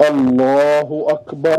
الله أكبر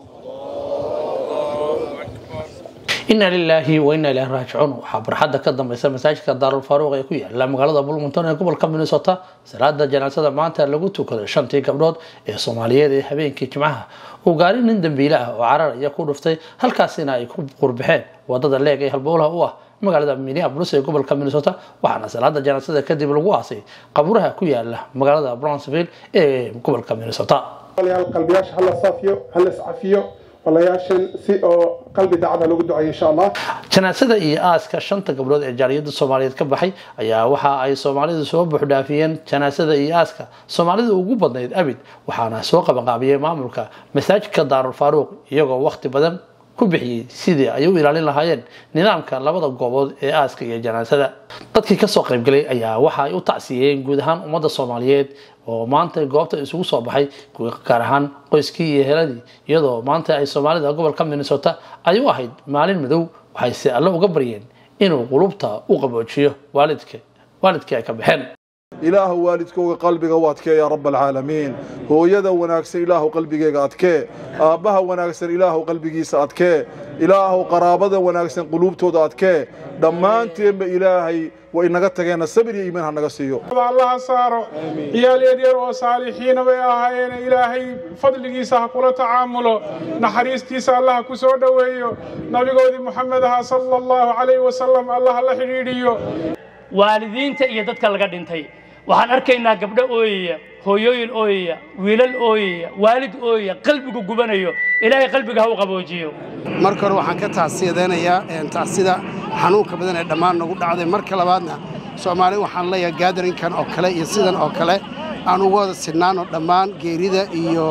ina lilaahi wa ina ilahi raajicuun waxaa barxadda ka dambaysa masaajidka daarul faaruuq ee ku yaala magaalada bulmonton ee gobolka minnesota salaada janaasada maanta lagu tukaday shantii gabdhood ee soomaaliyeed ee habeenkii jimcaha uu gaari nin dambiile ah oo cararaya ku dhuftay halkaasina ay ku qurbixeen wadada leeg ee halbowlaha u ah magaalada minneapolis ee gobolka minnesota waxaana salaada janaasada kadib lagu aasay qabuuraha ku yaala magaalada brownsville ee gobolka minnesota qalbiyaasha hala saafiyo hala iscafiyo walayaashan si oo qalbi daacada lagu duceeyo insha allah janaasada iyo aaska shanta gabdhood ee jaaliyada soomaaliyeed ka baxay ayaa waxa ay soomaalidu soo buuxdhaafiyeen janaasada iyo aaska soomaalida ugu badnayd abid waxaana soo qabanqaabiyey maamulka masaajidka daarul faaruuq iyagoo waqti badan ku bixiyey sidii ay u ilaalin lahaayeen nidaamka labada goobood ee aaska iyo janaasada dadkii kasoo qaybgalay ayaa waxa ay u tacsiyeen guud ahaan ummadda soomaaliyeed oo maanta goobta isugu soo baxay gaar ahaan qoyskii iyo heladii iyadoo maanta ay soomaalida gobolka minnesota ay u ahayd maalin madow waxayse alle uga baryeen inuu qulubta u qaboojiyo waalidka waalidkii ay ka baxeen ilaahu waalidkooga qalbiga u adkee yaa rab alcaalamiin hooyada wanaagsan ilaahu qalbigeega adkee aabbaha wanaagsan ilaahu qalbigiisa adkee ilaahu qaraabada wanaagsan quluubtooda adkee dhammaanteenba ilaahay way inaga tageenna sabir iyo iimaan ha naga siiyo allaha saaro ciyaal yaryar oo saalixiina bay ahaayeen ilaahay fadligiisa ha kula tacaamulo naxariistiisa allaha ku soo dhoweeyo nabigoodii moxamed aha sala allahu calayhi wasalam allaha la xidhiidhiyo waalidiinta iyo dadka laga dhintay waxaan arkaynaa gabdho ooyaya hooyooyin ooyaya wiilal ooyaya waalid ooyaya qalbigu gubanayo ilaahay qalbiga ha u qaboojiyo marka hore waxaan ka tacsiyadaynayaa tacsida xanuunka badan ee dhammaan nagu dhacday marka labaadna soomaali waxaan leeyahay gaadarinkan oo kale iyo sidan oo kale aan uga wada sidhnaano dhammaan geerida iyo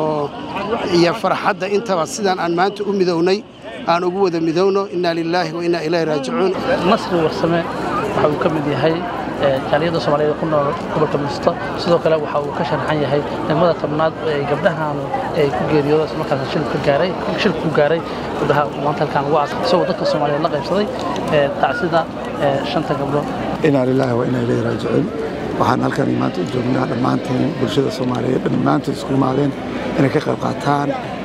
iyo farxadda intaba sidaan aan maanta u midownay aan ugu wada midowno inna lilaahi wa inna ilayhi raajicuun nasri warsame waxa uu ka mid yahay jaaliyadda soomaaliyeed ku nool gobolka minnesota sidoo kale waxa uu ka sharaxan yahay degmada tobnaad ee gabdhahan ay ku geeriyoodo isla markaas shil ka gaaray shil ku gaaray gabdhaha maanta halkaan ugu aasay isagoo dadka soomaaliyeed la qaybsaday tacsida shanta gabdhood inaa lilaahi wa inaa ilayhi raajicuun waxaan halkan maanta u joognaa dhammaanteen bulshada soomaaliyeed dhammaantood isku imaadeen inay ka qayb qaataan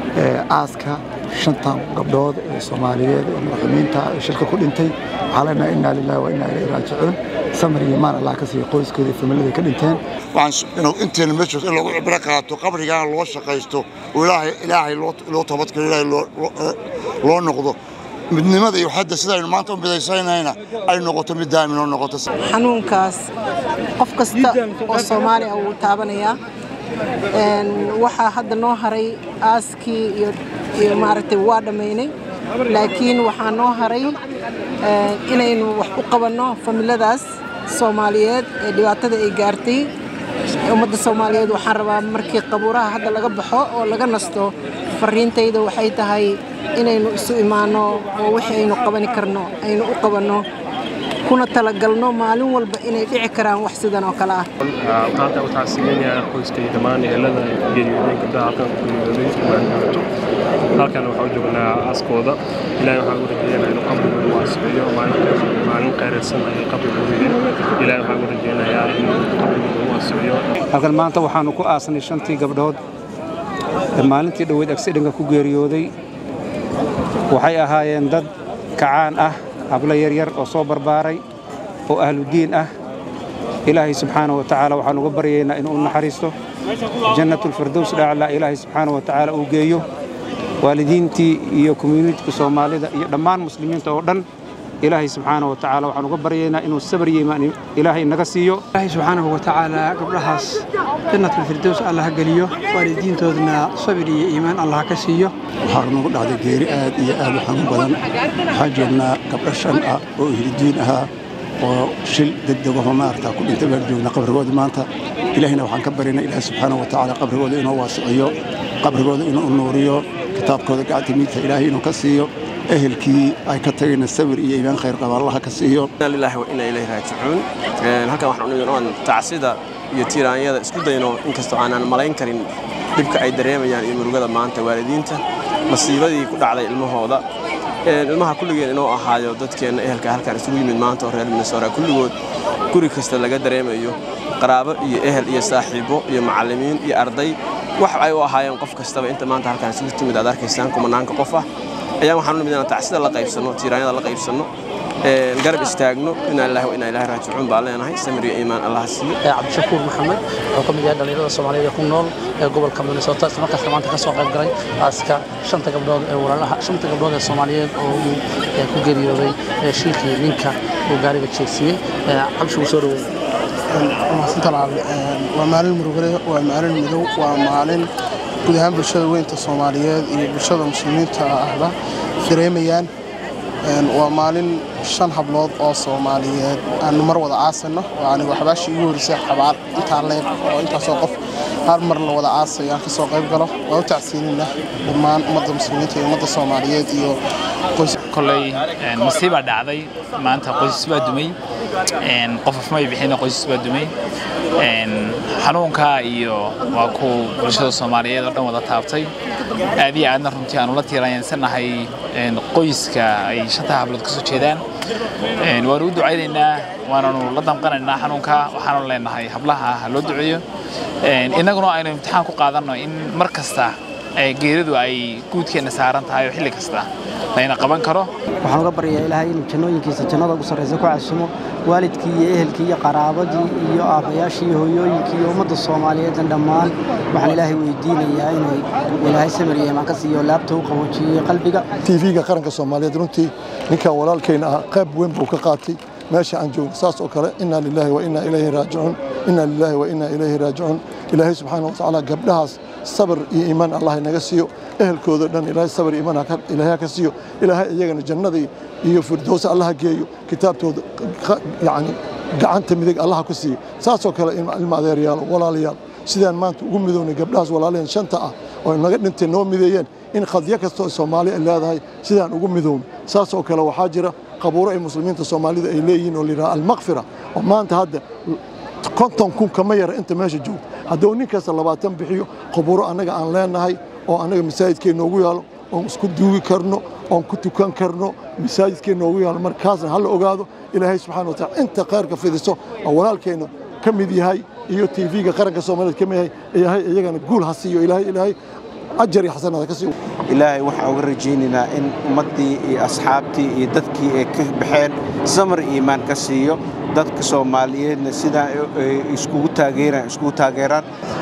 aaska shantan gabdhood ee soomaaliyeed ee madaxweyniinta ee shilka ku dhintay waxaa leenahay inaa lilaahi wa inaa ilayhi raajicuun samir iyo maan allah ka siiyo qoyskooda iyo familiyada ka dhinteen inuu inteena meeshoos in lagu cibro qaato qabrigaana loo shaqaysto oo ilaahay ilaahay loo tabadkalo ilaahay loo noqdo midnimada iyo hadda sidaynu maanta u midaysanayna ay noqoto mid daamin oo noqoto xanuunkaas qof kasta oo soomaali ah wuu taabanayaa waxaa hadda noo haray aaskii iyo maaragtay waa dhammaynay laakiin waxaa noo haray inaynu wax u qabanno familadaas soomaaliyeed ee dhibaatada ay gaartay ummadda soomaaliyeed waxaan rabaa markii qabuuraha hadda laga baxo oo laga nasto fariintayda waxay tahay inaynu isu imaanno oo wixii aynu qabani karno aynu u qabanno kuna talagalno maalin walba inay dhici karaan wax sidan oo kale ah maanta waxaa siinayaa qoyska iyo dhammaan ehelada geeriyooday gabdhaha halkan ku geeriyooday halkan waxaa u joognaa aaskooda ilaahay waxaan ugu rajeynayaa inuu qabrigooda waasiciyo maalin qayraysan ayay qabrigooda ilaahay waxaan ugu rajeynayaa inuu qabrigooda waasiciyo halkan maanta waxaanu ku aasnay shantii gabdhood ee maalintii dhoweyd agsidhanka ku geeriyooday waxay ahaayeen dad kacaan ah hablo yaryar oo soo barbaaray oo ahludiin ah ilaahay subxaana wa tacaala waxaan uga baryaynaa inuu u naxariisto jannatulfirdows dhacla ilaahay subxaana wa tacaala uu geeyo waalidiintii iyo komyuniitiga soomaalida iyo dhammaan muslimiinta oo dhan ilaahay subxaana wa tacaala waxaan uga baryaynaa inuu sabar yimaan ilaahay naga siiyo ilaahay subxaanahu wa tacaala gabdhahaas jannatulfirdows allah geliyo waalidiintoodna sabir iyo iimaan allah ka siiyo waxaa nagu dhacday geeri aad iyo aad u xanuun badan waxaan joognaa gabdho shan ah oo ihlidiin ahaa oo shil degdegahoo maarata ku dhintay baan joognaa qabrigoodii maanta ilaahina waxaan ka baryaynaa ilaahay subxaanahu wa tacaala qabrigooda inuu waasiciyo qabrigooda inuu nuuriyo kitaabkooda gacanta miidta ilaahay inuu ka siiyo ehelkii ay ka tagayna sabir iyo iimaan khayr qaba allaha ka siiyo inna lillahi wa inna ilayhi raajicuun halkan waxaan u oon tacsida iyo tiiraanyada isku dayno inkastoo aanan malayn karin dhibka ay dareemayaan iyo murugada maanta waalidiinta masiibadii ku dhacday ilmahooda ilmaha kulligeen inuu ahaayo dadkeenna ehelka halkan isugu yimid maanta oo reer minnesota kulligood guri kasta laga dareemayo qaraabo iyo ehel iyo saaxiibo iyo macallimiin iyo arday wax ay u ahaayeen qof kastaba inta maanta halkaan isugu timid aad arkaysaan kumanaanka qof ah ayaan waxaan u nimid inaan tacsida la qaybsanno tiiraanyada la qaybsanno garab istaagno inaa ilaahi wa inaa ilaahi raajicuun baan leenahay samir iyo iimaan allaha siiyo cabdishakuur maxamed wuxuu ka mid yahay dhalinyarada soomaaliyeed ee ku nool ee gobolka minnesota isla markaasna maanta ka soo qayb galay aaska shanta gabdhood ee walaalaha shanta gabdhood ee soomaaliyeed oo uu ku geeriyooday shilkii ninka uu gaariga jeegsiiyey cabdishakuur soo dhaweey waa maalin murugale waa maalin midow waa maalin guud ahaan bulshada weynta soomaaliyeed iyo bulshada muslimiinta ahba dareemayaan waa maalin shan hablood oo soomaaliyeed aanu mar wada aasano oo aniga waxbaashii igu horisay xabaal intaa leeg oo intaasoo qof hal mar la wada aasayo aan kasoo qayb galo waa u tacsiinina dhammaan ummadda muslimiinta iyo ummadda soomaaliyeed iyo koley masiibaa dhacday maanta qoysas baa dumay qofof may bixina qoysas baa dumay xanuunka iyo waa ku bulshada soomaaliyeed oo dhan wada taabtay aad iyo aadna runtii aanu la tiirayansanahay qoyska ay shanta hablood ka soo jeedaan waanu u ducaynaynaa waananu la damqanaynaa xanuunka waxaanu leenahay hablaha ha loo duceeyo innaguna aynu imtixaan ku qaadanno in mar kasta geeridu ay guudkeenna saaran tahay oo xilli kasta layna qaban karo waxaan uga baryayaa ilaahay inuu jannooyinkiisa jannada ugu sarraysa ku casumo waalidkii iyo ehelkii iyo qaraabadii iyo aabbayaashii iyo hooyooyinkii iyo ummadda soomaaliyeedna dhammaan waxaan ilaahay weydiinayaa inay ilaahay samir iyo imaan ka siiyo laabta u qaboojiyey qalbiga tv-ga qaranka soomaaliyeed runtii ninkan walaalkayna ah qayb weyn buu ka qaatay meesha aan joogno saas oo kale inaa lilaahi wa inaa ilayhi raajicuun inaa lilaahi wa inaa ilayhi raajicuun ilaahay subxaana watacaala gabdhahaas sabir iyo iimaan allah inaga siiyo ehelkooda dhan ilaahay sabir iyo iimaan ilaahay ka siiyo ilaahay iyagana jannadii iyo firdowsa allaha geeyo kitaabtooda yani gacanta midig allaha ku siiyo saasoo kale ilma adeeryaal walaalayaal sidaan maanta ugu midownay gabdhahaas walaalaheen shanta ah oo naga dhintay noo mideeyeen in qadyo kastoo soomaali ay leedahay sidaan ugu midowno saasoo kale waxaa jira qabuuro ay muslimiinta soomaalida ay leeyihiin oo layidhaha almakfira oo maanta hadda konton kun kama yara inta meesha joogta hadduu nin kasta labaatan bixiyo qabuuro annaga aan leenahay oo annaga masaajidkeen noogu yaalo oon isku duugi karno oon ku tukan karno masaajidkeen noogu yaalo markaasna hala ogaado ilaahay subxana watacala inta khayrka fidiso oo walaalkeenna ka mid yahay iyo tv-ga qaranka soomaaliyeed ka mid yahay ilaahay iyagana guul ha siiyo ilaahay ilaahay ajar iyo xasanada ka siiyo ilaahay waxaan uga rajaynaynaa in ummaddii iyo asxaabtii iyo dadkii ay ka baxeen samar iimaan ka siiyo dadka soomaaliyeedna sidaa iskugu taageeraan iskugu taageeraan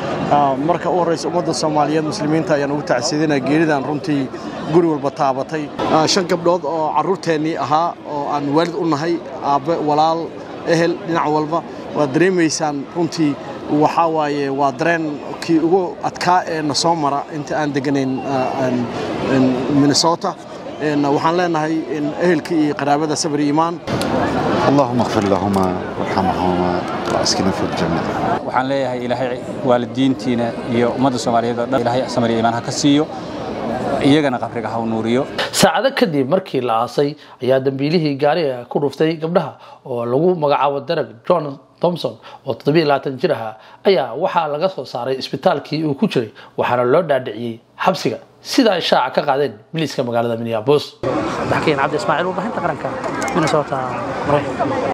marka u horreysa ummadda soomaaliyeed muslimiinta ayaan ugu tacsiidinaa geeridan runtii guri walba taabatay shan gabdhood oo carruurteennii ahaa oo aan waalid u nahay aabbe walaal ehel dhinac walba waad dareemaysaan runtii waxaa waaye waa dareen kii ugu adkaa ee na soo mara inta aan deganayn minnesota waxaan leenahay ehelkii iyo qaraabada sabir iimaan اللهم اغفر لهما وارحمهما واسكنهم في الجنة waxaan leeyahay ilaahay waalidiintiina iyo ummadda soomaaliyeed oo dhan ilaahay samir iyo iimaan ha ka siiyo iyagana qabriga ha u nuuriyo saacado kadib markii la aasay ayaa dambiilihii gaariga ku dhuftay gabdhaha oo lagu magacaabo darag john thomson oo toddobiyo labaatan jir ahaa ayaa waxaa laga soo saaray isbitaalkii uu ku jiray waxaana loo dhaadhiciyey xabsiga sida ay shaaca ka qaadeen biliiska magaalada minneapolis daxkiin cabdi ismaaciil warbaahinta qaranka minnesota maraykanka